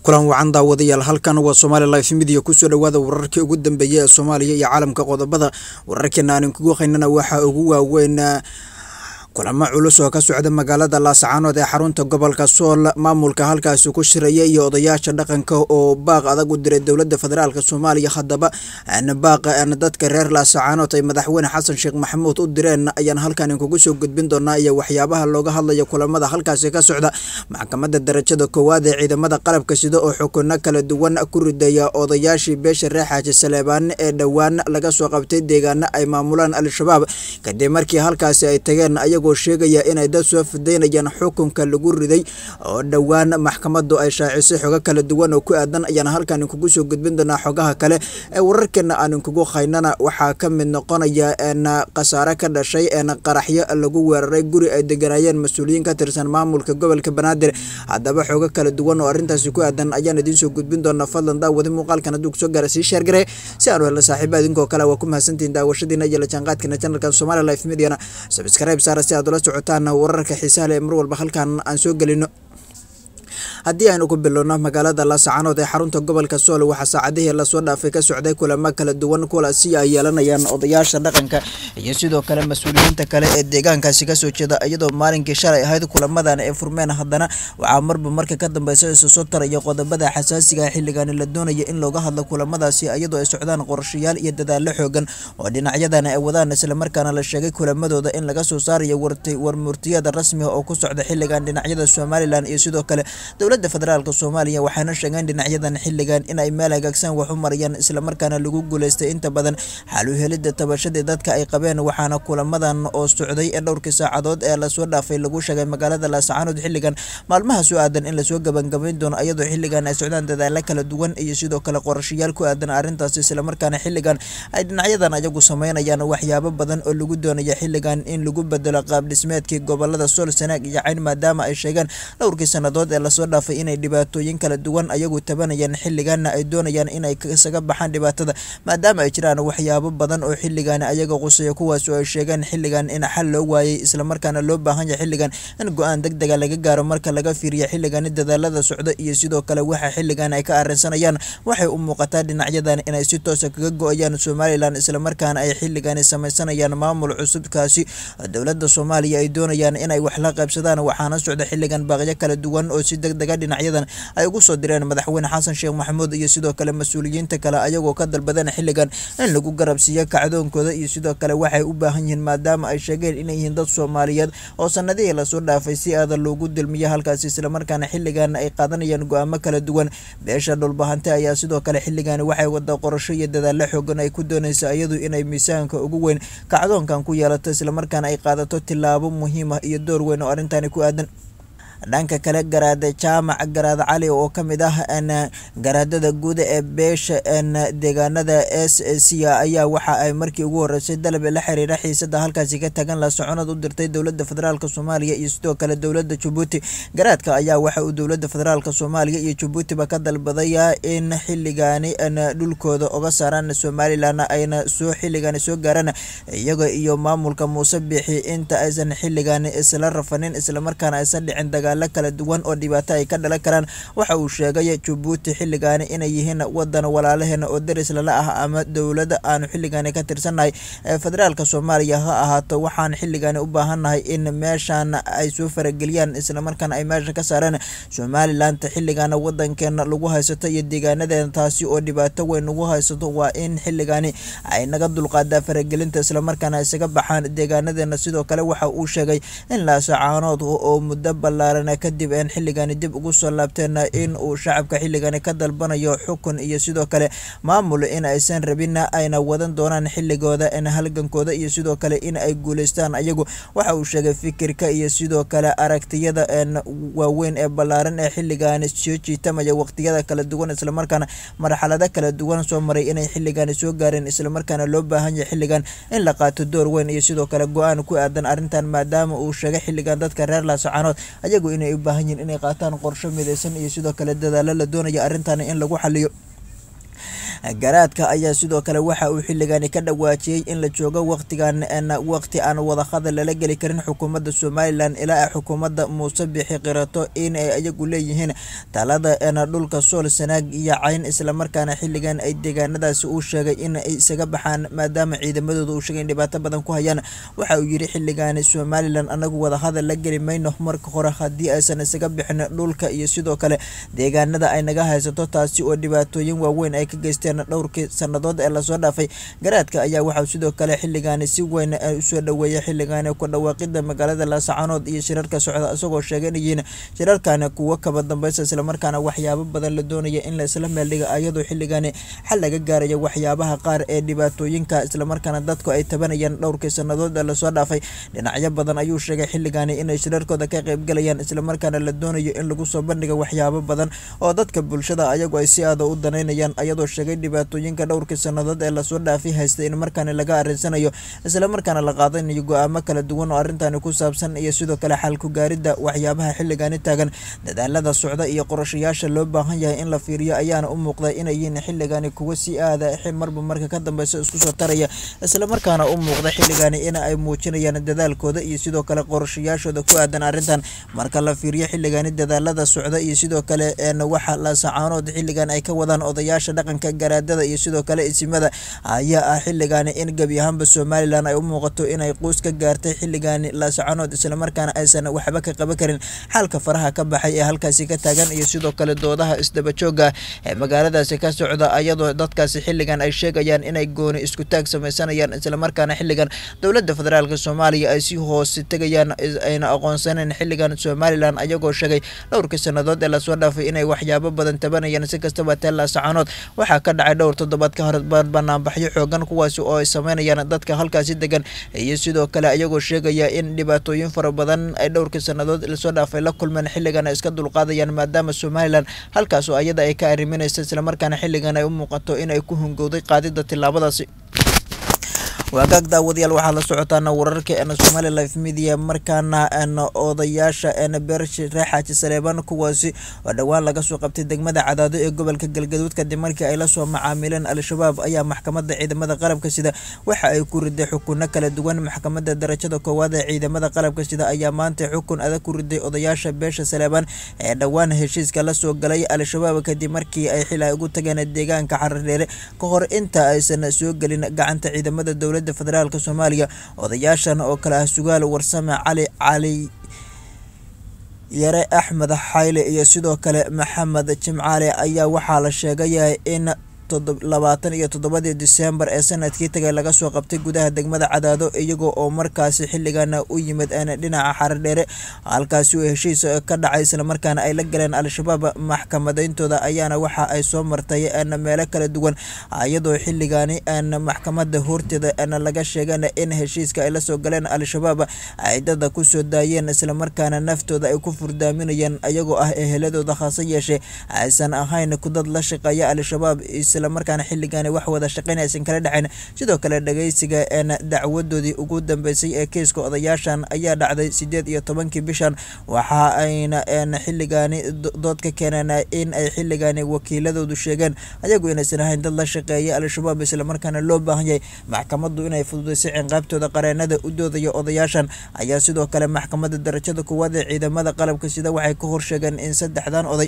kulan wacan daawadayaal halkan waa somaali life midiya kusoo dhawaada wararkii ugu dambeeyay ee soomaaliya iyo caalamka qodobada wararkeena aan inkugu haynana waxaa ugu waaweyn kulamo culus oo ka socda magaalada laascaanood ee xarunta gobolka sool maamulka halkaasi ku shiraya iyo odayaasha dhaqanka oo baaq adag u diray dowlada federaalk soomaaliya haddaba baaq dadka reer laascaanood ay madaxweyne xasan sheekh maxamuud u direen ayaan halkan inkugu soo gudbin doonaa iyo waxyaabaha looga hadlaya kulamada halkaasi ka socda maxkamada darajada koowaad ee ciidamada qalabka sida oo xukuno kala duwan ku ridaya odayaashii beesha reer xaaji saleebaan ee dhowaan laga soo qabtay deegaano ay maamulaan al-shabaab kadib markii halkaasi ay tageen sheegaya inay dad soo fidaynayaan xukunka lagu riday oo dhowaan maxkamadu ay shaacisay xogo kala duwan oo ku aadan ayaan halkan inkugu soo gudbin doonaa xogaha kale ee wararkeena aan inkugu haynana waxaa ka mid noqonaya khasaare ka dhashay qaraxyo lagu weeraray guri ay deganaayeen mas-uuliyiin ka tirsan maamulka gobolka banaadir haddaba xogo kala duwan oo arrintaasi ku aadan ayaan idiin soo gudbin doonaa fadlan daawadi muuqaalkan hadduu kusoo gaara sii sheergare si aanu helna saaxiiba idinkoo kale waa ku mahadsantihiin daawashadiina iyo la jaanqaadkeena channelkan somali life mediana subscribe saara si aad ula socotaan wararka xiisaha leh mar walba halkan aan soo gelino haddii aynu ku bilowno magaalada laascaanood ee xarunta gobolka sool waxaa saacadihii lasoo dhaafay ka socday kulamo kala duwan kuwaasi ay yeelanayaan odayaasha dhaqanka iyo sidoo kale mas-uuliyiinta kale ee deegaankaasi kasoo jeeda iyadoo maalinkii shalay ahayd kulamadan ay furmeen haddana waxaa marba marka ka dambeysa isu soo taraya qodobada xasaasiga xilligan la doonaya in looga hadlo kulamadaasi iyadoo ay socdaan qorshayaal iyo dadaalo xoogan oo dhinacyadan ay wadaan islamarkaana la sheegay kulamadooda in laga soo saarayo warmurtiyada rasmiga oo ku socda xilligan dhinacyada somalilan iyo sidoo kale dowlada federaalk soomaaliya waxaana sheegeen dhinacyadan xilligan in ay meel hagaagsan wax u marayaan islamarkaana lagu guuleystay inta badan xal u helida tabashadii dadka ay qabeen waxaana kulamadan oo socday ee dhowrkii saacadood ee lasoo dhaafay lagu sheegay magaalada laascaanood xilligan maalmaha soo aadan in lasoo gabangabayn doono iyadoo xilligan ay socdaan dadaalo kala duwan iyo sidoo kale qorashayaal ku aadan arrintaasi islamarkaana xilligan ay dhinacyadan ayagu sameynayaan waxyaabo badan oo lagu doonaya xilligan in lagu bedelo qaab dhismeedkii gobolada sool sanaag iyo cayn maadaama ay sheegeen dhowrkii sanadood ee lasoo dhaafay inay dhibaatooyin kala duwan ayagu tabanayaan xilligaana ay doonayaan inay isaga baxaan dhibaatada maadaama ay jiraan waxyaabo badan oo xilligan ayaga quseeya kuwaas oo ay sheegeen xilligan in xal loo waayey islamarkaana loo baahan yahay xilligan in go-aan deg dega laga gaaro marka laga fiiriya xilligani dadaalada socda iyo sidoo kale waxa xilligan ay ka arrinsanayaan waxay u muuqataa dhinacyadan inay si toosa kaga go-ayaan somalilan islamarkaana ay xilligani sameysanayaan maamul cusubkaasi dowlada soomaaliya ay doonayaan inay wax la qaybsadaan waxaana socda xilligan baaqyo kala duwan oo si deg dega dhinacyadan ay ugu soo direen madaxweyne xasan sheekh maxamuud iyo sidoo kale mas-uuliyiinta kale ayagoo ka dalbadeen xilligan in lagu garabsiiyo kacdoonkooda iyo sidoo kale waxay u baahan yihiin maadaama ay sheegeen inay yihiin dad soomaaliyeed oo sanadihii lasoo dhaafay si aada loogu dilmiyo halkaasi islamarkaana xilligan ay qaadanayaan go-aamo kala duwan beesha dhulbahante ayaa sidoo kale xilligan waxay wada qorasho iyo dadaalo xoogan ay ku doonaysa iyadu inay miisaanka ugu weyn kacdoonkan ku yeelato islamarkaana ay qaadato tilaabo muhiim ah iyo door weyn oo arrintani ku aadan dhanka kale garaada jaamac garaad cali oo ka mid ah garaadada guud ee beesha deegaanada s c ayaa waxa ay markii ugu horeysay dalab la xiriira xiisada halkaasi ka tagan la soconad u dirtay dowlada federaalk soomaaliya iyo sidoo kale dowlada jabuuti garaadka ayaa waxa uu dowlada federaalk soomaaliya iyo jabuutiba ka dalbadaya in xilligaani dhulkooda oga saaraan somalilan ayna soo xilligaani soo gaaraan iyaga iyo maamulka muuse biixi inta aysan xilligaani isla rafanin islamarkaana aysan dhicin dagaal kala duwan oo dhibaato ay ka dhalan karaan waxa uu sheegay jabuuti xilligaani inay yihiin wadan walaalaheena oo daris lala ah ama dowlada aanu xilligaani ka tirsannahay federaalka soomaaliya ha ahaato waxaan xilligaani u baahannahay in meeshan ay soo farageliyaan islamarkaana ay meesha ka saaraan somalilanta xilligaana wadankeena lagu haysato iyo deegaanadeena taasi oo dhibaato weyn lagu haysato waa in xilligaani ay naga dulqaadaa faragelinta islamarkaana isaga baxaan deegaanadeena sidoo kale waxa uu sheegay in laasacaanood oo muddo ballaaran kadib een xilligani dib ugu soo laabteen in uu shacabka xilligani ka dalbanayo xukun iyo sidoo kale maamul in aysan rabin ayna wadan doonaan xilligooda halgankooda iyo sidoo kale in ay guuleystaan ayagu waxa uu sheegay fikirka iyo sidoo kale aragtiyada waaweyn ee ballaaran ee xilligani soo jiitamaya waqtiyada kala duwan islamarkaana marxalado kala duwan soo maray inay xilligani soo gaareen islamarkaana loo baahan yahay xilligan in la qaato door weyn iyo sidoo kale go-aan ku aadan arrintan maadaama uu sheegay xilligan dadka reer laasacaanood ayagu inay u baahan yihiin inay qaataan qorsho midaysan iyo sidoo kale dadaalo la doonaya arrintan in lagu xaliyo garaadka ayaa sidoo kale waxa uu xilligani ka dhawaajiyey in la joogo waqtigan waqti aan wadahadal lala geli karin xukuumadda somalilan ilaa ay xukuumadda muuse bixi qirato in ay ayagu leeyihiin talada dhulka sool sanaag iyo cayn islamarkaana xilligan ay deegaanadaasi uu sheegay in ay isaga baxaan maadaama ciidamadooda uu sheegay in dhibaato badan ku hayaan waxa uu yidhi xilligaani somalilan anagu wadahadal la geli mayno marka hore haddii aysan isaga bixin dhulka iyo sidoo kale deegaanada ay naga haysato taasi oo dhibaatooyin waaweyn ay ka geysteen dhowrkii sannadood ee lasoo dhaafay garaadka ayaa waxauu sidoo kale xilligaani si weyn usoo dhaweeyay xilligaani ku dhawaaqida magaalada laascaanood iyo shirarka socda isagoo sheegay in yihiin shirarkani kuwo kaba dambeysa islamarkaana waxyaabo badan la doonaya in la isla meeldhiga ayadoo xilligaani xal laga gaarayo waxyaabaha qaar ee dhibaatooyinka islamarkaana dadku ay tabanayaan dhowrkii sannadood ee lasoo dhaafay dhinacyo badan ayuu sheegay xilligaani inay shirarkooda ka qaybgalayaan islamarkaana la doonayo in lagu soo bandhiga waxyaabo badan oo dadka bulshada ayagu ay si aada u danaynayaan ayadoo sheegay dhibaatooyinka dhowrkii sannadood ee lasoo dhaafay haystay in markaani laga arinsanayo islamarkaana la qaadanayo go-aamo kala duwan oo arrintani ku saabsan iyo sidoo kale xal ku gaaridda waxyaabaha xilligaani taagan dadaalada socda iyo qorashayaasha loo baahan yahay in la fiiriyo ayaana u muuqda inay yihiin xilligaani kuwa si aada marba marka ka dambeysa isku soo taraya islamarkaana u muuqda xilligaani in ay muujinayaan dadaalkooda iyo sidoo kale qorashayaashooda ku aadan arrintan marka la fiiriyo xilligaani dadaalada socda iyo sidoo kale waxa laasacaanood xilligan ay ka wadaan odayaasha dhaqanka garaadada iyo sidoo kale isimada ayaa ah xilligaani in gebi ahaanba somalilan ay u muuqato inay quus ka gaartay xilligaani laasacaanood islamarkaana aysan waxba ka qaban karin xaalka faraha ka baxay ee halkaasi ka taagan iyo sidoo kale doodaha isdabajooga ee magaaladaasi ka socda ayadoo dadkaasi xilligan ay sheegayaan inay gooni isku taag sameysanayaan islamarkaana xilligan dowladda federaalk soomaaliya ay si hoose tegayaan ayna aqoonsaneen xilligan somalilan ayagoo sheegay dhowrkii sannadood ee lasoo dhaafay inay waxyaabo badan tabanayaan si kastaba tee laasacaanood waxaa ka dhacay dhowr toddobaad ka hor banaanbaxyo xoogan kuwaasi oo ay sameynayaan dadka halkaasi degan iyo sidoo kale ayagoo sheegaya in dhibaatooyin fara badan ay dhowrkii sannadood lasoo dhaafay la kulmeen xilligan ay iska dulqaadayaan maadaama somalilan halkaas oo ayada ay ka arriminaysa islamarkaana xilligan ay u muuqato inay ku hungowday qaadida tillaabadaasi waagaag daawadayaal waxaad la socotaana wararka n somali life media markaana n odayaasha n beershi reexaaji saleebaan kuwaasi oo dhowaan laga soo qabtay degmada cadaado ee gobolka galgaduud kadib markii ay lasoo macaamileen al-shabaab ayaa maxkamadda ciidamada qalabka sida waxa ay ku riday xukunno kala duwan maxkamadda darajada koowaad ee ciidamada qalabka sida ayaa maanta xukun adag ku riday odayaasha beesha saleebaan ee dhowaan heshiiska la soo galay al-shabaab kadib markii ay xil ay ugu tageen deegaanka xaradheere ka hor inta aysan soo gelin gacanta ciidamada dowladda federaalk soomaaliya odayaashan oo kale ah sugaal warsame cali cali yare axmed xayle iyo sidoo kale maxamed jimcaale ayaa waxaa la sheegay in labaatan iyo toddobadii disembar ee sanadkii tagay laga soo qabtay gudaha degmada cadaado iyago oo markaasi xilligana u yimid dhinaca xaradheere halkaasi oo heshiis ka dhacay islamarkaana ay la galeen al-shabaab maxkamadeyntooda ayaana waxa ay soo martay meelo kala duwan iyadoo xilligaani maxkamada horteeda laga sheegeen in heshiiska ay lasoo galeen al-shabaab ay dada kusoo daayeen islamarkaana naftooda ay ku furdaaminayeen iyagoo ah eheladooda hase yeeshee aysan ahayn kudad la shaqeeya al-shabaab islamarkaana xilligaani wax wada shaqeyn aysan kala dhexayn sidoo kale dhageysiga dacwadoodii ugu dambeysay ee kiiska odayaashan ayaa dhacday sideed iyo tobankii bishan waxa ayna xilligaani dood ka keeneen in ay xilligaani wakiiladoodu sheegeen ayagu inaysan ahayn dad la shaqeeya al-shabaab islamarkaana loo baahan yahay maxkamaddu inay fududeysay cinqaabtooda qareenada u doodaya odayaashan ayaa sidoo kale maxkamadda darajada koowaad ee ciidamada qalabka sida waxay ka horsheegeen in saddexdan oday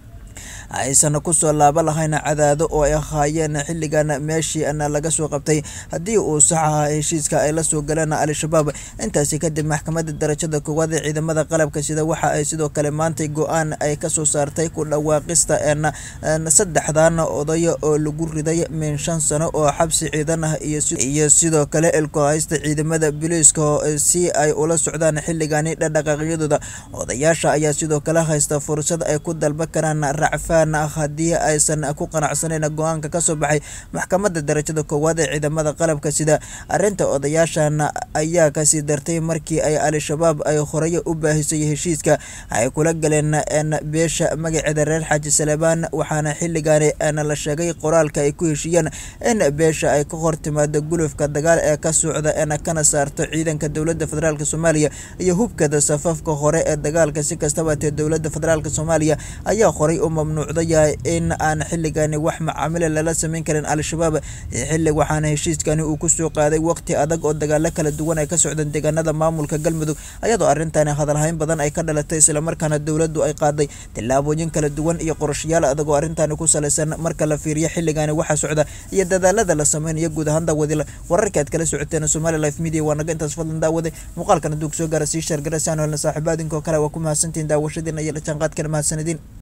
aysan kusoo laaba lahayn cadaado oo ay ahaayeen xilligan meeshii laga soo qabtay haddii uu sax ahaa heshiiska ay la soo galeen al-shabaab intaasi kadib maxkamadda darajada koowaad ee ciidamada qalabka sida waxa ay sidoo kale maantay go-aan ay kasoo saartay ku dhawaaqista saddexdan oday oo lagu riday min shan sano oo xabsi ciidan ah iyo sidoo kale ilkuhaysta ciidamada biliiska si ay ula socdaan xilligani dhadhaqaaqyadooda odayaasha ayaa sidoo kale haysta fursad ay ku dalba karaan racfaan haddii aysan ku qanacsaneyn go-aanka kasoo baxay maxkamadda darajada koowaad ee ciidamada qalabka sida arinta odayaashan ayaa kasii dartay markii ay al-shabaab ay horey u baahisay heshiiska ay kula galeen beesha magaceeda reer xaaji salebaan waxaana xilligaani la sheegay qoraalka ay ku heshiiyeen in beesha ay ka hor timaado gulufka dagaal ee ka socda kana saarto ciidanka dowladda federaalk soomaaliya iyo hubkada safafka hore ee dagaalka si kastaba tee dowladda federaalk soomaaliya ayaa horey u mamnuuc mamnuucda yahay in aan xilligani wax macaamila lala sameyn karin al-shabaab xilli waxaana heshiiskani uu kusoo qaaday waqti adag oo dagaalo kala duwan ay ka socdeen deegaanada maamulka galmudug ayadoo arrintani hadalhayn badan ay ka dhalatay islamarkaana dowladdu ay qaaday tillaabooyin kala duwan iyo qorashayaal adag oo arrintani ku salaysan marka la fiiriyo xilligani waxa socda iyo dadaalada la sameynayo guud ahaan daawadila wararka aad kala socoteen somali life media waa naga intaas fadlan daawaday muuqaalkan hadduu kusoo gaara sii shaargara si aan helna saaxiibo adinkoo kale waa ku mahadsantihiin daawashadiina iyo la jaanqaadkana mahadsanidin